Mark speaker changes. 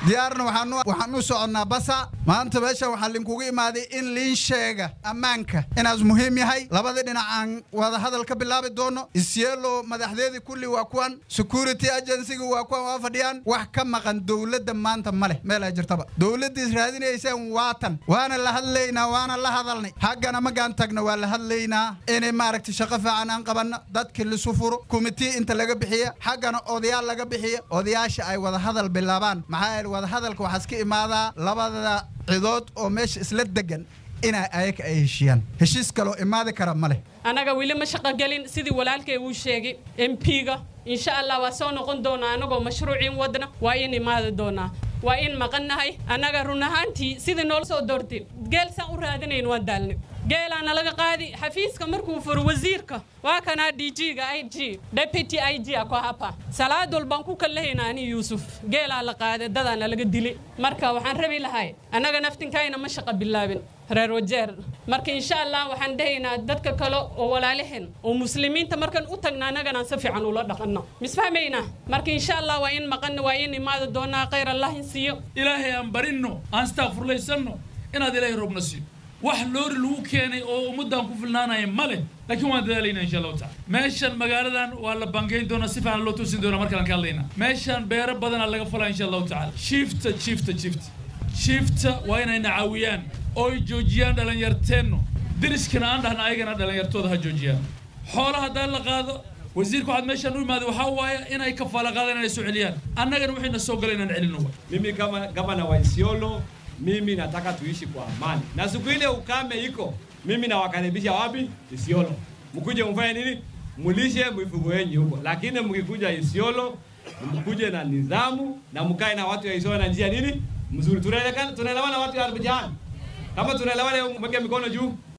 Speaker 1: diyaarna waxaan u soconnaa basa maanta meesha waxaa linkugu imaaday in liin sheega ammaanka inaas muhiim yahay labada dhinac aan wada hadal ka bilaabi doono isyeelo madaxdeedii kulli waa kuwan security agencyga waa kuwan waa fadhiyaan wax ka maqan dowladda maanta ma leh meel ay jirtaba dowladdiis raadinaysaan waatan waana la hadlaynaa waana la hadalnay haggana magaan tagna waa la hadlaynaa inay maaragtay shaqo fiican aan qabanno dadkii lisu furo kumitii inta laga bixiya xaggana odayaal laga bixiya odayaasha ay wada hadal bilaabaan maxaa yeele wada hadalka waxaas ka imaadaa labada cidood oo meesha isla degan inay ayaga ay heshiiyaan heshiis kaloo imaadi kara ma leh
Speaker 2: annaga weli ma shaqogelin sidii walaalkay uu sheegay mp-ga insha allah waa soo noqon doonaa annagoo mashruuciin wadna waa in imaadi doonaa waa in maqannahay annaga run ahaantii sidii noola soo doortay geel saan u raadinayn waan daalnay geelaana laga qaadi xafiiska markuu furo wasiirka waa kanaa d g-ga i g deputy i g ako hapa salaad walbaan ku kallahayna ani yuusuf geelaa la qaaday dadaana laga dilay marka waxaan rabi lahay annaga naftinkayna ma shaqa bilaabin reer wajeer marka insha allah waxaan dhahaynaa dadka kale oo walaalaheen oo muslimiinta markaan u tagna annaganaan si fiican ula dhaqanno misfahmaynaa marka insha allah waa in maqanna waa in imaadi doonaa khayr allah in siiyo
Speaker 3: ilaahay aan barinno aan istaafurlaysanno inaad ilaahay roobna siiyo wax loori lagu keenay oo ummaddaan ku filnaanaya ma leh laakiin waan dadaalayna insha allahu tacala meeshan magaaladan waa la bangayn doonaa si fiican loo toosin doonaa markaan ka hadlayna meeshan beero badanaa laga falaa insha allahu tacala shiifta shiifta shiifta shiifta waa inayna caawiyaan ooy joojiyaan dhalinyarteenno deriskana aan dhahna ayagana dhalinyartooda ha joojiyaan xoolaha haddaan la qaado wasiirka waxaad meeshaan u imaaday waxaa waaye inay kafaala qaadaan inay soo celiyaan annagana waxayna soo gala inaan celino waay
Speaker 4: mimi kama gavana wa Isiolo mimi nataka tuishi kwa amani, na siku ile ukame iko, mimi nawakaribisha wapi? Isiolo, mkuje mfanye nini? Mulishe mifugo yenu huko, lakini mkikuja Isiolo mkuje na nidhamu na mkae na watu ya Isiolo na njia nini mzuri. Tunaelewana, tunaelewana watu ya Arbujani, kama tunaelewana, mweke mikono juu.